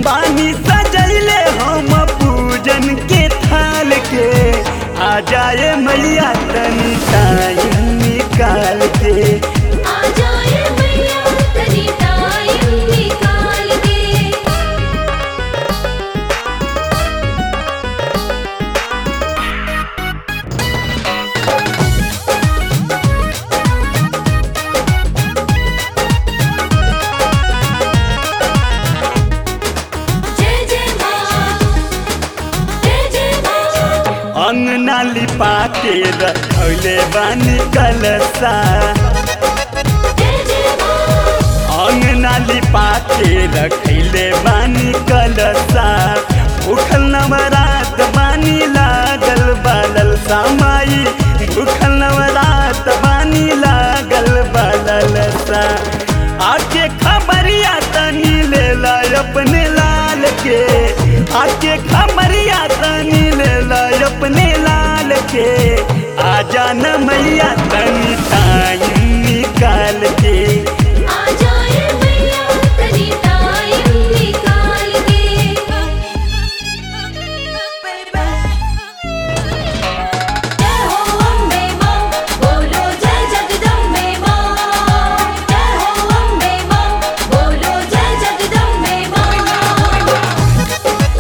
बानी सजैले हम पूजन के थाल के आ जाए मैया तनी टाइम निकाल के आ जाए मैया तनी टाइम निकाल के जय जय माँ जय जय माँ अंगना लिपा के रखले बानी कलसा जय जय माँ अंगना लिपा के रखले बानी कलसा उखल नवरात बानी लागल बालल सामाई उखल नवरात बानी लागल बालल सा आके खबरिया तनी ले ला अपने लाल के आके खबरिया तनी ले ला अपने लाल के आ जाना मैया तनी टाइम निकाल के आ जाए मैया तनी टाइम निकाल के जय हो अम्बे माँ बोलो जय जगदम्बे माँ जय हो अम्बे माँ बोलो जय जगदम्बे माँ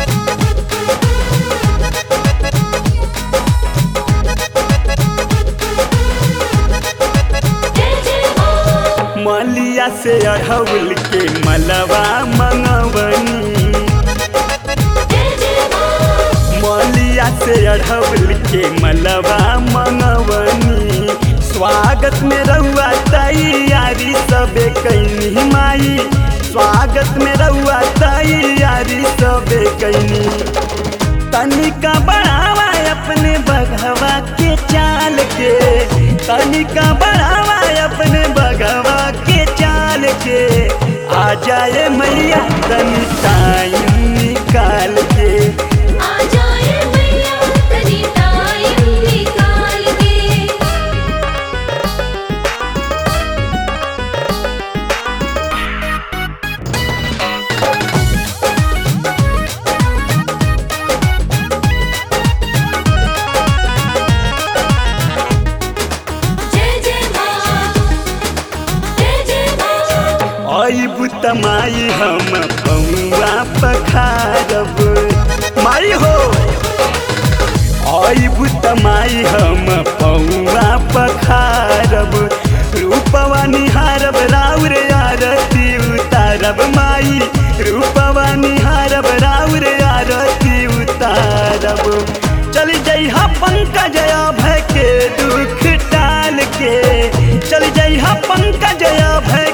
जय जय माँ मलिया से अढ़ौल के मलवा मंगवनी जय जय माँ मलिया से अढ़ौल के मलवा मंगवनी स्वागत में रहुआ तैयारी सबे कैनी माई स्वागत में रहुआ तैयारी सबे कैनी तनिका बढ़ावा अपने बघवा के चाल के तनिका बढ़ावा अपने बघवा के चाल के आ जाए मैया तनी टाइम निकाल के आ जाए मैया तनी टाइम निकाल के जय जय माँ जय जय माँ आई बुतमाई हम पौआ पखारब माई हो आई बुतमाई हम पौआ पखारब रूपवा निहारब राउर आरती उतारब माई रूपवा निहारब राउर आरती उतारब चल जइहा पंकज भय के दुख टाल के चल जइहा पंकज भय